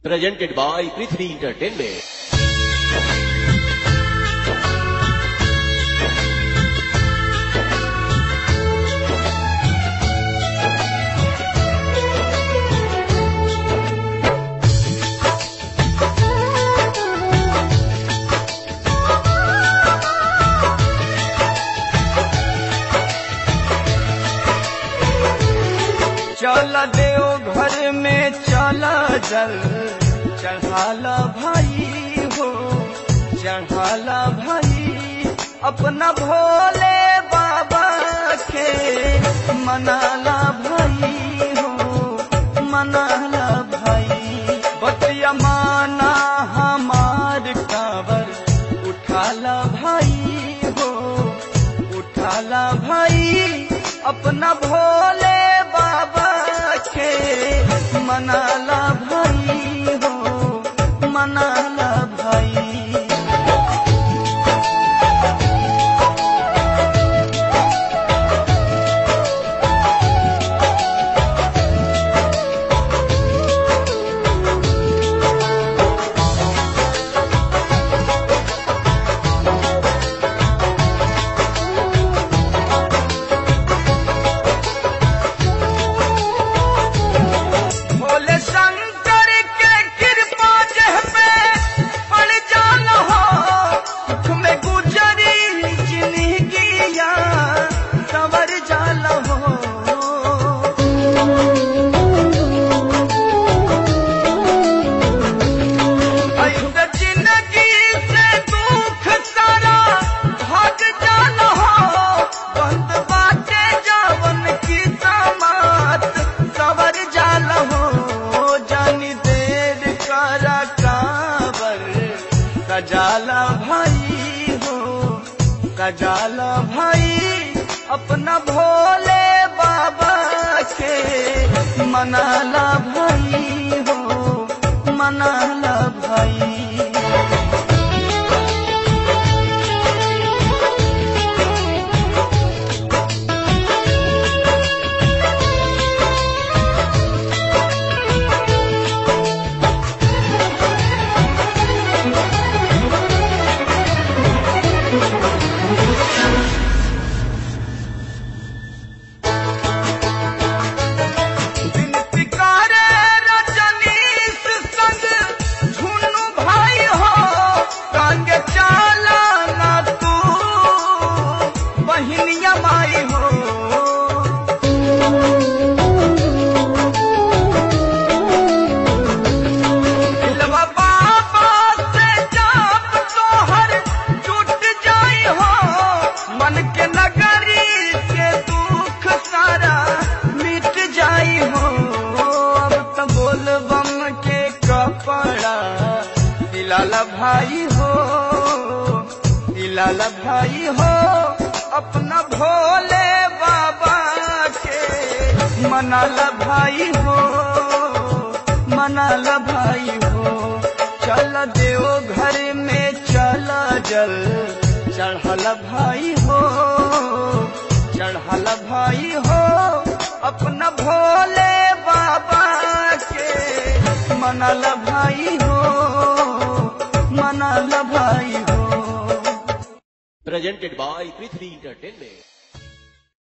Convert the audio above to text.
presented by Prithvi Entertainment. चल देव घर में चला जल चढ़ाला भाई हो चढ़ाला भाई अपना भोले बाबा के मनाला भाई हो मनाला भाई बतिया माना हमार कावर उठाला भाई हो उठाला भाई अपना भोले बाबा के मनाला भाई हो मनाला भाई भोले शंकर के कृपा जह पे पड़ जान हो दुख में गुजरी जिंदगिया सवर जाल हो ऐसे जिंदगी से दुख सारा भाग जान हो बंद बाटे जावन की समात सवर जाल हो जानी देर करा काबर कजाला भाई हो कजाला भाई अपना भोले बाबा के मनाला भाई हो मनाला भाई विनती करे रजनीश संग झुन्नू भाई हो संग चाला ना तू बहिनिया माई हो दिलवा बाबा से जाप तोहर टूट जाई हो मन के नगरी के दुख सारा मिट जाई हो अब तो बोल बम के कपड़ा दिलाला भाई हो दिलाला भाई हो अपना भोले बाबा के मनाला भाई हो मनाला भाई हो चल देव घर में चला जल चढ़ल भाई हो चढ़ल भाई हो अपना भोले बाबा के मनाल भाई हो मनाल भाई हो Presented by Prithvi Entertainment.